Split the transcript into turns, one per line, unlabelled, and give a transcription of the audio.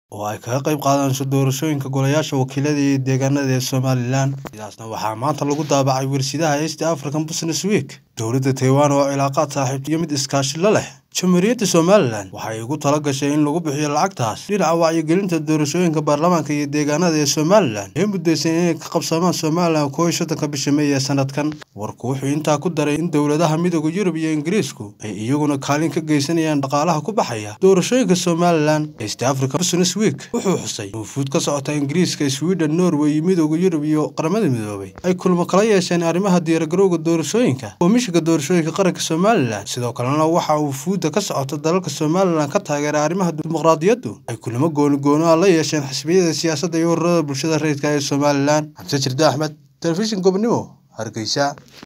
oo ay kaga qayb qaadanayso doorashooyinka golayaasha wakiilada iyo deegaanada ee somalilan sidaasna waxaa maanta lagu daabacay warsidaha east african business week dowladda taiwan oo cilaaqaad saaxiib iyo mid iskaashi la leh jamhuuriyadda somalilan waxay ugu tala gashay in lagu bixiyo lacagtaas dhinaca wacyigelinta doorashooyinka baarlamaanka iyo deegaanada ee somalilan ee muddaysan inay ka qabsoomaan somalilan kooiyo soddonka bisha may ee sanadkan warku wuxuu intaa ku daray in dowladaha midooda yurub iyo ingiriisku ay iyaguna kaalin ka geysanayaan dhaqaalaha ku baxaya doorashooyinka somalilan east africa business week wuxuu xusay wufuud ka socota ingiriiska sweden norway iyo midooda yurub iyo qaramada midoobay ay kulmo kala yeesheen arrimaha diyaargarowga doorashooyinka komishiga doorashooyinka qaranka somalilan sidoo kalena waxa uu ka socota dalalka somalilan ka taageera arrimaha dimuqraadiyaddu ay kulamo gooni goonoa la yeesheen xisbiyada siyaasadda iyo ururada bulshada rayidka ee somalilan xamse jirde axmed telefishin gobonimo hargeysa